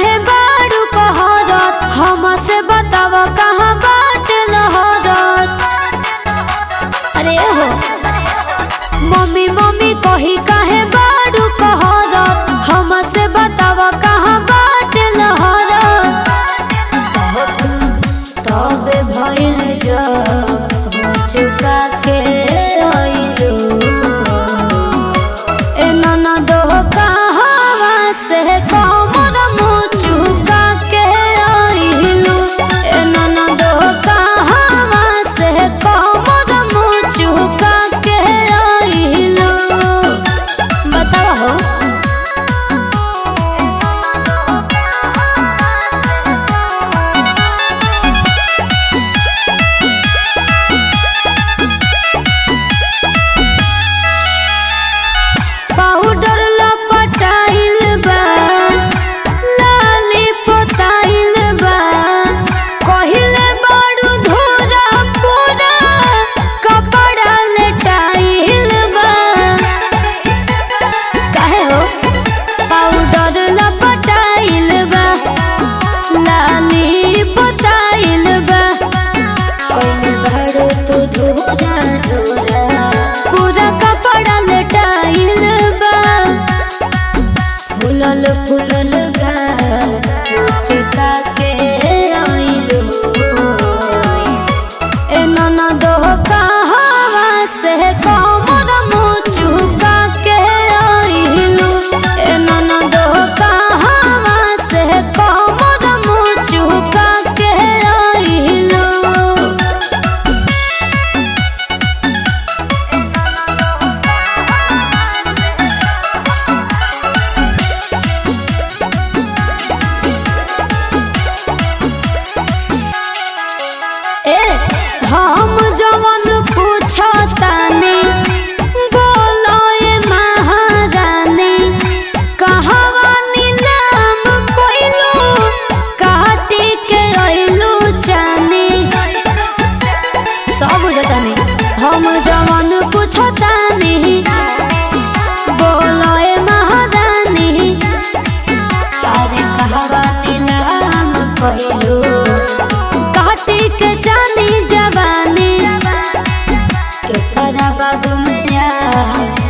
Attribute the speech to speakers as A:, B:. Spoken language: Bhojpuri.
A: काहे बारू कहरत हमसे बताव कहाँ बाट लहरत अरे हो मम्मी मम्मी कही काहे बारू कहरत हमसे बताव कहाँ बाट लहरत सब तबे भइल जब चुका के अइलू ए ननद कहवा से कमर मुचुका के आइलू ए ननद कहवा से कमर मुचुका के आइलू बताओ हो पाउडर लपटाइल बा लाली पोताइल बा कहिले बड़ू धोरा पूरा कपड़ा लेटाइल बा काहे हो पाउडर लपटाइल बा लाली पोताइल बा कहिले बड़ू तू धोरा धोरा पूरा कपड़ा लेटाइल बा फुलल फुलल गा चुका के आइलू ए ननद कहवा से कमर मुचुका के आइलू ए ननद कहवा से कमर मुचुका के आइलू ए हम जवन पूछतानी बोलो ए महारानी कहवा नीलाम कोइलू काटी के अइलू जानी सब बुझतानी हम जवन पूछतानी बोलो ए महारानी अरे कहवा नीलाम कोइलू काटी के जानी जवानी के करा बागु में